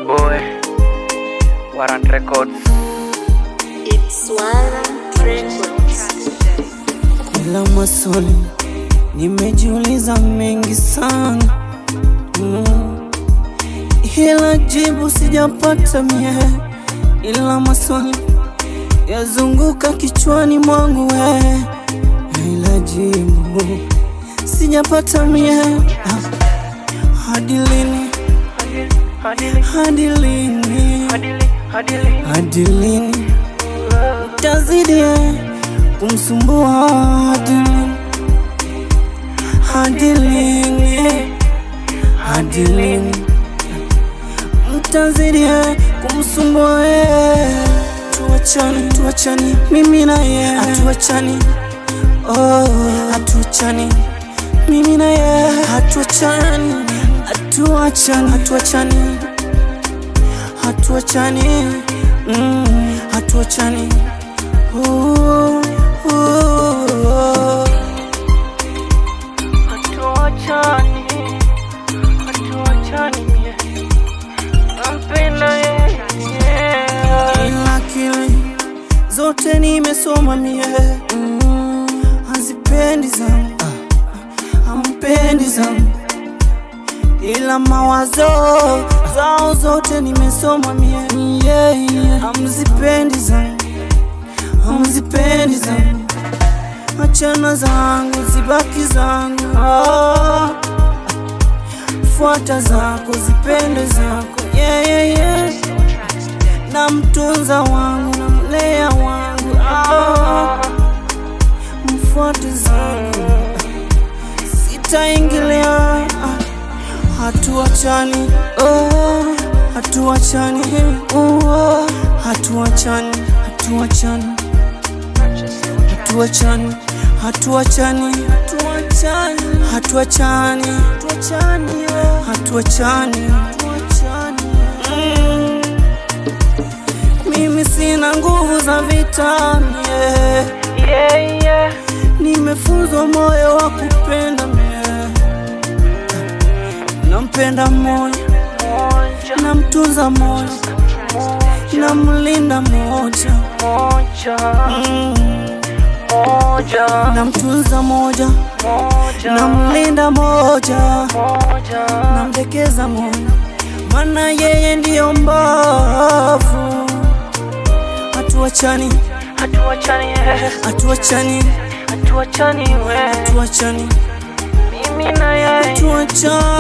boy Warrant Records It's Warrant Records. Kila maswali nimejiuliza mengi sana mm. Ila jibu sijapata mie, ila maswali yazunguka kichwani mwangu we, ila jibu sijapata mie. Ah, Hadi lini? Hadi lini? Hadi lini tazidi kumsumbua hadi lini? Hadi lini? Hadi lini mtazidi kumsumbua yeye? Tuachani, tuachani, mimi na yeye hatuachani, oh, hatuachani, mimi na yeye hatuachani, hatuachani, hatuachani, hatuachani, mm, hatuachani. Ooh, ooh. Hatuachani, hatuachani mie Nampenda yeye Ila akili zote nimesoma mie mm, hazipendi zangu hampendi zangu ila mawazo zao zote nimesoma mie yeah, yeah. hamzipendi zangu hamzipendi zangu achana zangu zibaki zangu oh. fuata zako zipende zako yeah, yeah, yeah. na mtunza wangu na mlea wangu ah. mfuate zangu sitaingilia ah. hatuachani oh. hatuachani oh. hatuachani hatuachani hatuachani hatuachani hatuachani hatuachani hatuachani hatuachani Mm. mimi sina nguvu za vita mie Yeah, yeah nimefunzwa moyo wa kupenda mie nampenda moja Moja, namtunza moja namlinda moja moja, mm. moja, namtunza moja moja, namlinda moja moja namdekeza moja mana yeye ndiyo mbavu hatuachani Hatuachani, eh, hatuachani hatuachani we hatuachani Mimi na yeye hatuachani